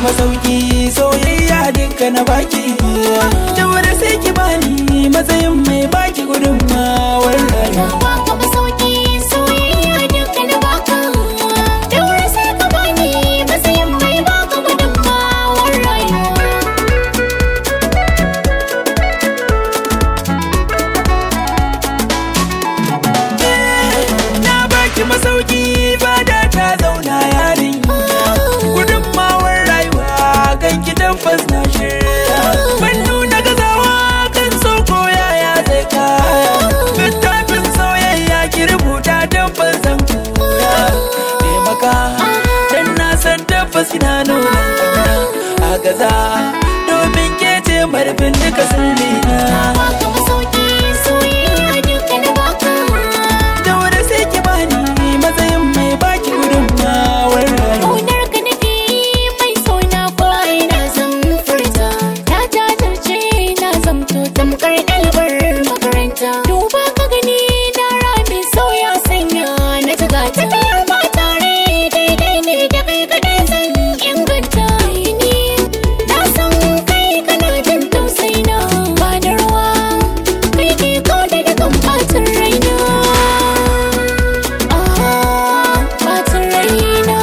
masauki soyayya duka na baki da wani sai ki bani matsayin mai baki gudunmawar Na rayuwa baka masauki soyayya duka na baka Daure sai ka bani matsayin mai baka gudunmawar rayuwa na baki masauki fada ta zauna yarin gudunmawar rayuwa kan ki tabbas na shirya ban nuna gazawa kan so ko yaya zai kaya littafin soyayya ki rubuta tabbas zan koya taimaka dan na san tabbas kina nuna kauna a gaza domin ke ce marfin duka sirrina Baka masauki soyayya duka na baka da wani sai ki bani matsayin mai baki gudunmawar rayuwa Kaunar ka nake mai sona ko ina zan furta Na jajirce na zamto tamkar ɗalibar makaranta Duba ka gani na rami sauya sanya na jiga tafiyar ma tare daidai ne da kai kaɗai zan inganta ni Na san kai kana jin tausayi na ba da ruwa kai ke kauda da kan ɓacin raina Ah, ɓacin raina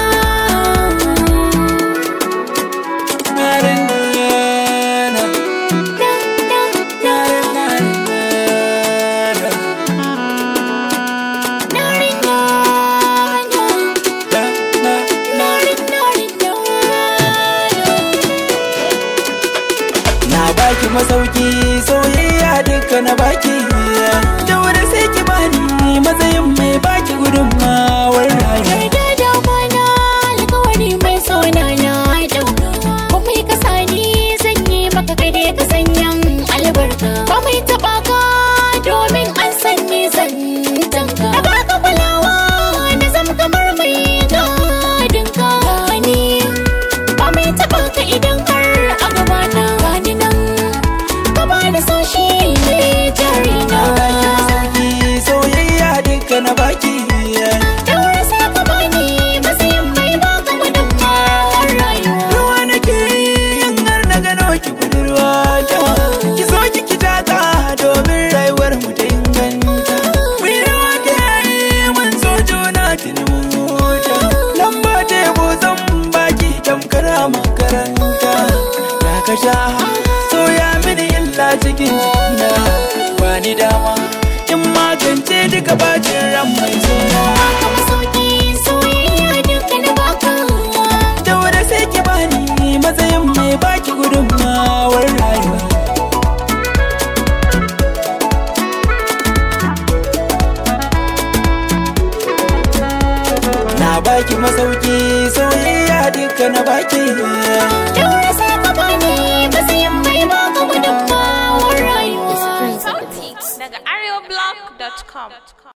Na baki masauki soyayya duka na baki da wani sai ki bani matsayin mai baki gudunmawar rayuwa Domin an sanni zantanka Da baka kulawa na zam kamar mai gadinka Gani ba mai taɓa ka idan har a gabana Gani nan gaba da so shi ne jarina Na baki masauki soyayya duka na baki Daura sai ka bani matsayin mai baka gudunmawar rayuwa Ruwa nake yin har na gano ki budurwa ta Ki so ki ki taka domin rayuwar mu ta inganta Mu yi rawa ta yayi mun so juna tuni mun huta Lamba tebo zan baki tamkar a makaranta Ya ka sha so ya mini illa cikin jikina Bani dama in magance duka bacin ran mai suna Baka masauki soyayya duka na baka da wani sai ki bani matsayin mai baki gudunmawar rayuwa na baki masauki soyayya duka na baki Daura sai ka bani matsayin mai baka gudunmawar rayuwa Sauti daga areoblog.com.